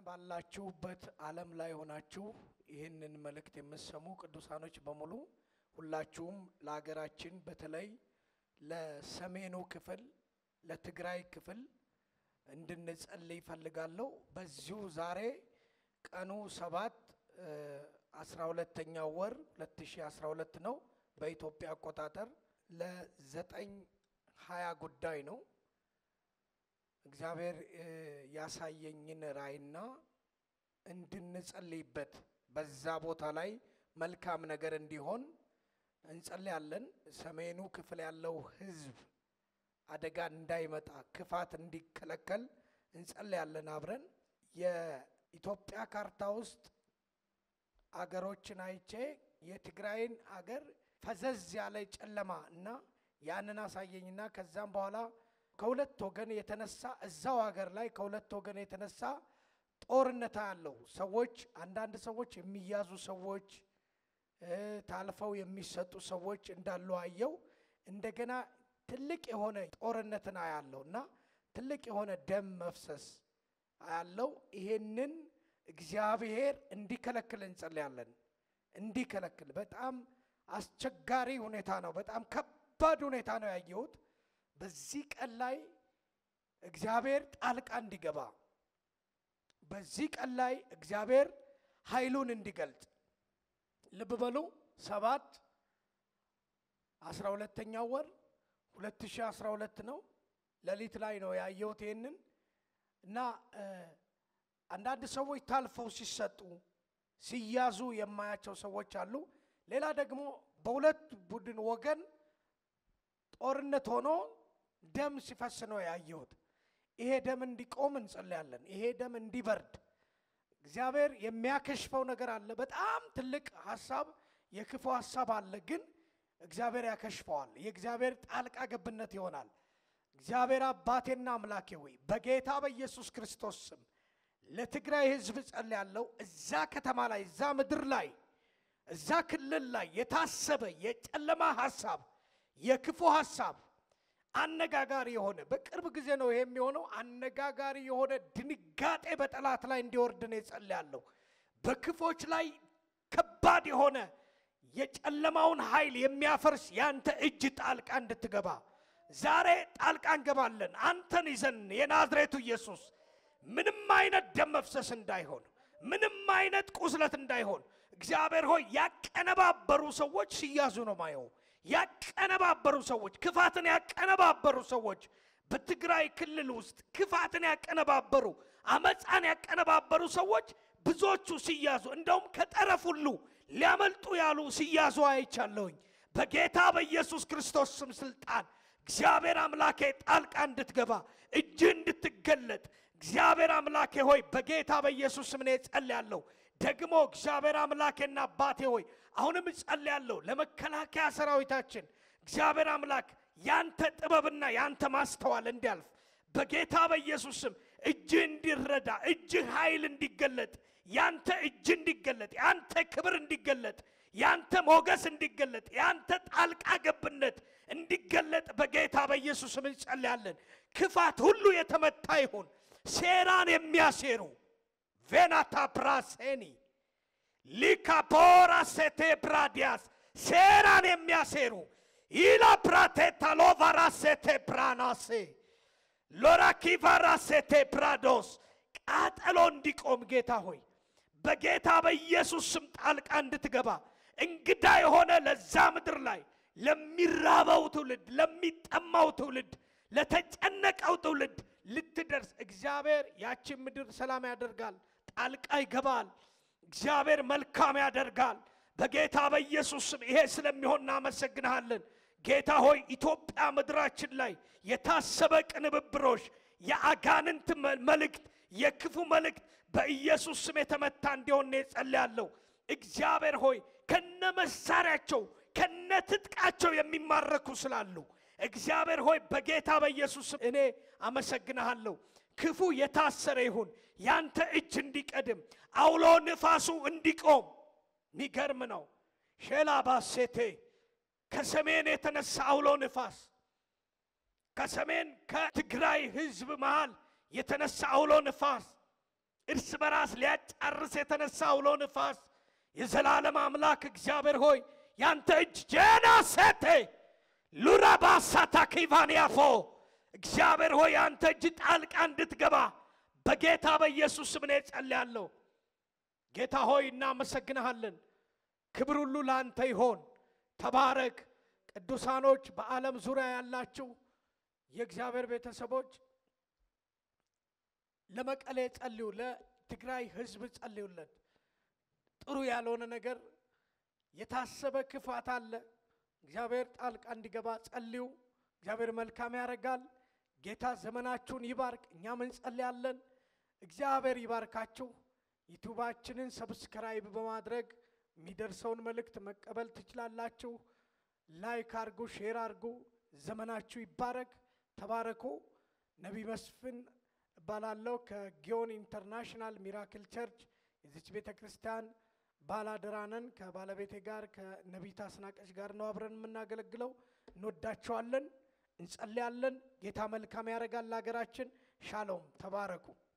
ባላችሁበት ዓለም ላይ ሆናችሁ ይህንን መልእክት የምትሰሙ ቅዱሳኖች በሙሉ ሁላችሁም ለሀገራችን በተለይ ለሰሜኑ ክፍል ለትግራይ ክፍል እንድንጸልይ ይፈልጋለሁ። በዚሁ ዛሬ ቀኑ ሰባት አስራ ሁለተኛው ወር 2012 ነው በኢትዮጵያ አቆጣጠር ለዘጠኝ ሀያ ጉዳይ ነው። እግዚአብሔር ያሳየኝን ራእይና እንድንጸልይበት በዛ ቦታ ላይ መልካም ነገር እንዲሆን እንጸልያለን። ሰሜኑ ክፍል ያለው ሕዝብ አደጋ እንዳይመጣ ክፋት እንዲከለከል እንጸልያለን። አብረን የኢትዮጵያ ካርታ ውስጥ አገሮችን አይቼ የትግራይን አገር ፈዘዝ ያለ ጨለማ እና ያንን አሳየኝና ከዛም በኋላ ከሁለት ወገን የተነሳ እዛው ሀገር ላይ ከሁለት ወገን የተነሳ ጦርነት ያለው ሰዎች አንዳንድ ሰዎች የሚያዙ ሰዎች ታልፈው የሚሰጡ ሰዎች እንዳሉ አየው። እንደገና ትልቅ የሆነ ጦርነትን አያለው እና ትልቅ የሆነ ደም መፍሰስ አያለው። ይሄንን እግዚአብሔር እንዲከለክል እንጸልያለን። እንዲከለክል በጣም አስቸጋሪ ሁኔታ ነው። በጣም ከባድ ሁኔታ ነው ያየሁት። በዚህ ቀን ላይ እግዚአብሔር ጣልቃ እንዲገባ በዚህ ቀን ላይ እግዚአብሔር ኃይሉን እንዲገልጽ ልብ በሉ። ሰባት አስራ ሁለተኛው ወር ሁለት ሺህ አስራ ሁለት ነው። ሌሊት ላይ ነው ያየሁት ይህንን እና አንዳንድ ሰዎች ታልፈው ሲሰጡ ሲያዙ የማያቸው ሰዎች አሉ። ሌላ ደግሞ በሁለት ቡድን ወገን ጦርነት ሆኖ ደም ሲፈስ ነው ያየሁት። ይሄ ደም እንዲቆም እንጸልያለን። ይሄ ደም እንዲበርድ እግዚአብሔር የሚያከሽፈው ነገር አለ። በጣም ትልቅ ሀሳብ፣ የክፉ ሀሳብ አለ፣ ግን እግዚአብሔር ያከሽፈዋል። የእግዚአብሔር ጣልቃ ገብነት ይሆናል። እግዚአብሔር አባቴና አምላኬ ሆይ በጌታ በኢየሱስ ክርስቶስ ስም ለትግራይ ሕዝብ ጸልያለሁ። እዛ ከተማ ላይ እዛ ምድር ላይ እዛ ክልል ላይ የታሰበ የጨለማ ሀሳብ የክፉ ሀሳብ አነጋጋሪ የሆነ በቅርብ ጊዜ ነው ይሄ የሚሆነው። አነጋጋሪ የሆነ ድንጋጤ በጠላት ላይ እንዲወርድ ነው የጸልያለሁ። በክፎች ላይ ከባድ የሆነ የጨለማውን ኃይል የሚያፈርስ ያንተ እጅ ጣልቃ እንድትገባ ዛሬ ጣልቃ እንገባለን። አንተን ይዘን የናዝሬቱ ኢየሱስ ምንም አይነት ደም መፍሰስ እንዳይሆን፣ ምንም አይነት ቁስለት እንዳይሆን እግዚአብሔር ሆይ ያቀነባበሩ ሰዎች ሲያዙ ነው ማየው ያቀነባበሩ ሰዎች ክፋትን ያቀነባበሩ ሰዎች በትግራይ ክልል ውስጥ ክፋትን ያቀነባበሩ አመፃን ያቀነባበሩ ሰዎች ብዙዎቹ ሲያዙ እንደውም ከጠረፍ ሁሉ ሊያመልጡ ያሉ ሲያዙ አይቻለሁኝ። በጌታ በኢየሱስ ክርስቶስ ስም ስልጣን እግዚአብሔር አምላኬ ጣልቃ እንድትገባ እጅ እንድትገለጥ እግዚአብሔር አምላኬ ሆይ በጌታ በኢየሱስ ስም እኔ ጸልያለሁ። ደግሞ እግዚአብሔር አምላኬና አባቴ ሆይ አሁንም እጸልያለሁ ለመከላከያ ሰራዊታችን እግዚአብሔር አምላክ ያንተ ጥበብና ያንተ ማስተዋል እንዲያልፍ በጌታ በኢየሱስ ስም እጅ እንዲረዳ እጅ ኃይል እንዲገለጥ ያንተ እጅ እንዲገለጥ ያንተ ክብር እንዲገለጥ ያንተ ሞገስ እንዲገለጥ ያንተ ጣልቃ ገብነት እንዲገለጥ በጌታ በኢየሱስ ስም እንጸልያለን። ክፋት ሁሉ የተመታ ይሁን። ሴራን የሚያሴሩ ቬናታ ብራሴኒ ሊካፖራ ሴቴ ብራዲያስ ሴራን የሚያሴሩ ኢላ ፕራቴታ ሎቫራ ሴቴ ብራናሴ ሎራኪቫራ ሴቴ ብራዶስ ቃጠሎ እንዲቆም ጌታ ሆይ በጌታ በኢየሱስ ስም ጣልቃ እንድትገባ እንግዳ የሆነ ለዛ ምድር ላይ ለሚራበው ትውልድ፣ ለሚጠማው ትውልድ፣ ለተጨነቀው ትውልድ ልትደርስ እግዚአብሔር ያችን ምድር ሰላም ያደርጋል። ጣልቃ ይገባል። እግዚአብሔር መልካም ያደርጋል። በጌታ በኢየሱስ ስም ይሄ ስለሚሆን እናመሰግንሃለን። ጌታ ሆይ ኢትዮጵያ ምድራችን ላይ የታሰበ ቅንብብሮች፣ የአጋንንት መልእክት፣ የክፉ መልእክት በኢየሱስ ስም የተመታ እንዲሆን ጸልያለሁ። እግዚአብሔር ሆይ ከነ መሳሪያቸው ከነ ትጥቃቸው የሚማረኩ ስላሉ እግዚአብሔር ሆይ በጌታ በኢየሱስ ስም እኔ አመሰግንሃለሁ። ክፉ የታሰረ ይሁን፣ ያንተ እጅ እንዲቀድም፣ አውሎ ንፋሱ እንዲቆም። ሚገርም ነው። ሼላ ባሴቴ ከሰሜን የተነሳ አውሎ ንፋስ ከሰሜን ከትግራይ ሕዝብ መሃል የተነሳ አውሎ ንፋስ እርስ በራስ ሊያጫርስ የተነሳ አውሎ ንፋስ የዘላለም አምላክ እግዚአብሔር ሆይ ያንተ እጅ ጄና ሴቴ ሉራባሳታ ኪቫንያፎ እግዚአብሔር ሆይ ያንተ እጅ ጣልቃ እንድትገባ በጌታ በኢየሱስ ስም እኔ ጸልያለሁ። ጌታ ሆይ እናመሰግንሃለን። ክብር ሁሉ ለአንተ ይሆን። ተባረክ። ቅዱሳኖች በዓለም ዙሪያ ያላችሁ የእግዚአብሔር ቤተሰቦች ለመቀሌ ጸልዩ፣ ለትግራይ ሕዝብ ጸልዩለት። ጥሩ ያልሆነ ነገር የታሰበ ክፋት አለ። እግዚአብሔር ጣልቃ እንዲገባ ጸልዩ። እግዚአብሔር መልካም ያደርጋል። ጌታ ዘመናችሁን ይባርክ። እኛም እንጸልያለን። እግዚአብሔር ይባርካችሁ። ዩቱባችንን ሰብስክራይብ በማድረግ የሚደርሰውን መልእክት መቀበል ትችላላችሁ። ላይክ አርጉ፣ ሼር አርጉ። ዘመናችሁ ይባረክ። ተባረኩ። ነቢይ መስፍን እባላለሁ ከጊዮን ኢንተርናሽናል ሚራክል ቸርች የዚች ቤተ ክርስቲያን ባላደራነን ከባለቤቴ ጋር ከነቢይ አስናቀች ጋር ነው አብረን የምናገለግለው። እንወዳቸዋለን፣ እንጸልያለን። ጌታ መልካም ያደርጋል ለሀገራችን። ሻሎም፣ ተባረኩ።